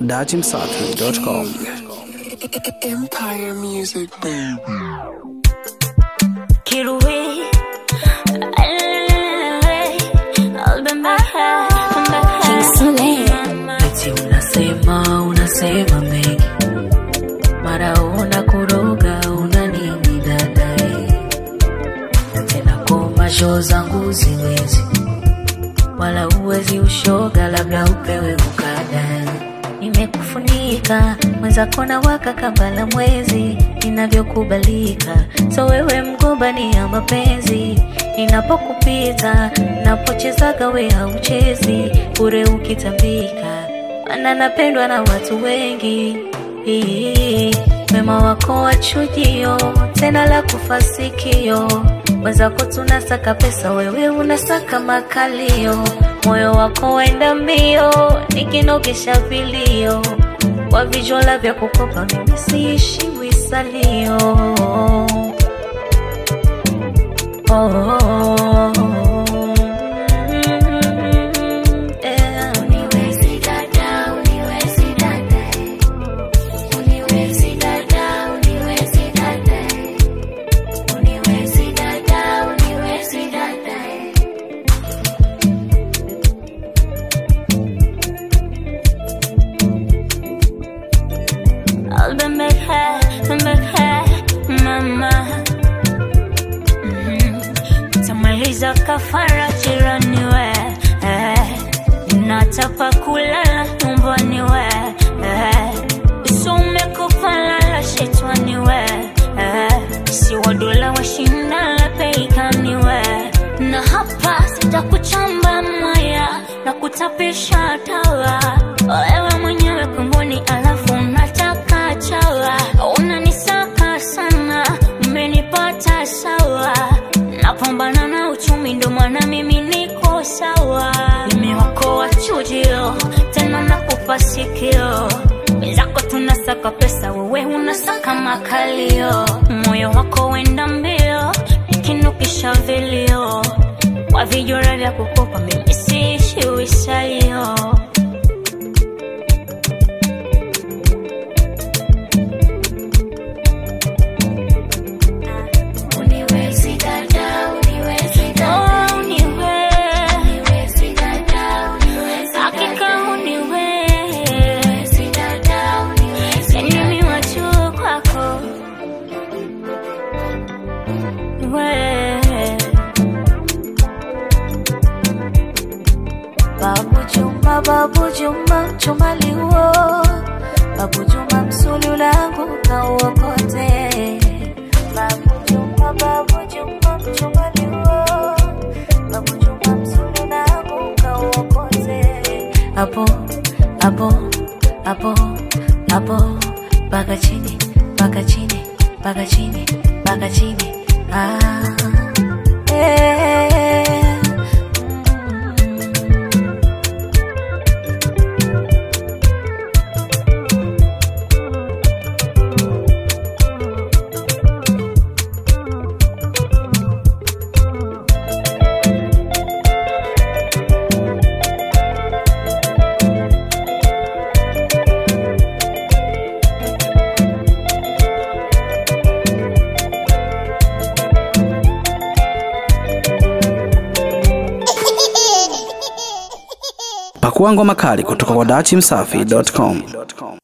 datimsafi.com. Empire Music, baby. Kiruwe I'll be back Eti unasema unasema mengi, mara una kuroga una nini dadae, na tena koma shoo zangu ziwezi, wala uwezi ushoga, labda upewe ukada. Nimekufunika mwenzako na waka kambala mwezi, inavyokubalika so wewe mgombani ya mapenzi ninapokupita napochezaga we hauchezi bure ukitambika mana napendwa na watu wengi wema wako wachujio tena la kufasikio mwenzako tunasaka pesa wewe unasaka makalio moyo wako wenda mbio nikinogesha vilio kwa vijola vya kukopa mimi siishi wisalio oh, oh, oh. Yeah. I'll be back here, back here, mama Mhm. Tamaliza kafara jirani we eh. Nataka kulala nyumbani we eh. So umekufa lala shetani we eh. Si wadola washindala peikani we Na hapa sitakuchamba mwaya na kutapisha tawa wewe mwenyewe kunguni alafu unataka chawa unanisaka sana umenipata sawa napambana na uchumi ndo maana mimi niko sawa nimewakoa chujio tena nakupa sikio wenzako tunasaka pesa wewe unasaka makalio moyo wako wenda mbio ikinukisha vilio kwa vijora vya kukopa mimi siishi wisalio Oh, uniwe. Hakika uniwe. Yani mimi wa juu kwako. We. Babu Juma, Babu Juma, chuma liuo Babu Juma, msulu langu na uokote Babu Juma, Babu Juma, chuma liuo Babu Juma, msulu langu na uokote Hapo, hapo, hapo, hapo Paka chini, paka chini, paka chini, paka chini Ah, eh, Pakua ngoma kali kutoka kwa datimsafi.com.